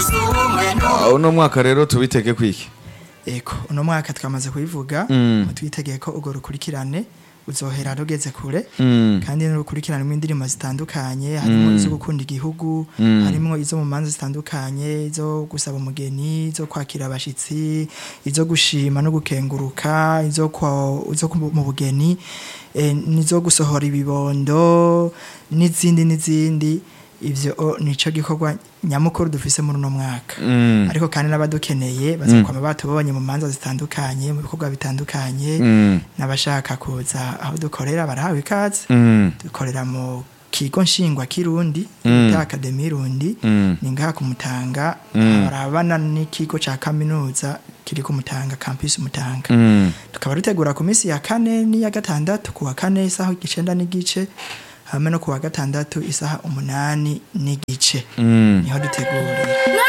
Ah, uno mwaka rero tubitege kwiki eko uno mwaka twamaze kubivuga Mm. twitegeye ko urwo rukurikirane uzohera rugeze kure Mm. kandi n'urukurikirane rw'indirimbo zitandukanye harimo izo gukunda igihugu Mm. harimo izo mu manza zitandukanye izo gusaba umugeni izo kwakira abashitsi izo gushima no gukenguruka izo kwa- izo ku- mu bugeni eh, n'izo gusohora ibibondo n'izindi n'izindi ivyo o, nico gikorwa nyamukuru dufise muri uno mwaka Mm. ariko kandi n'abadukeneye bazakwama batubonye mu manza zitandukanye mu bikorwa bitandukanye Mm. n'abashaka kuza aho dukorera barahawe ikaze Mm. dukorera mu kigo nshingwa kirundi Mm. bita akademi rundi Mm. ni ngaha ku mutanga Mm. barabana n'ikigo ca kaminuza kiri ku mutanga campus mutanga Mm. tukaba dutegura ku minsi ya kane n'iya gatandatu ku wa kane isaha igicenda n'igice hamwe no ku wa gatandatu isaha umunani n'igice Mm. niho dutegurira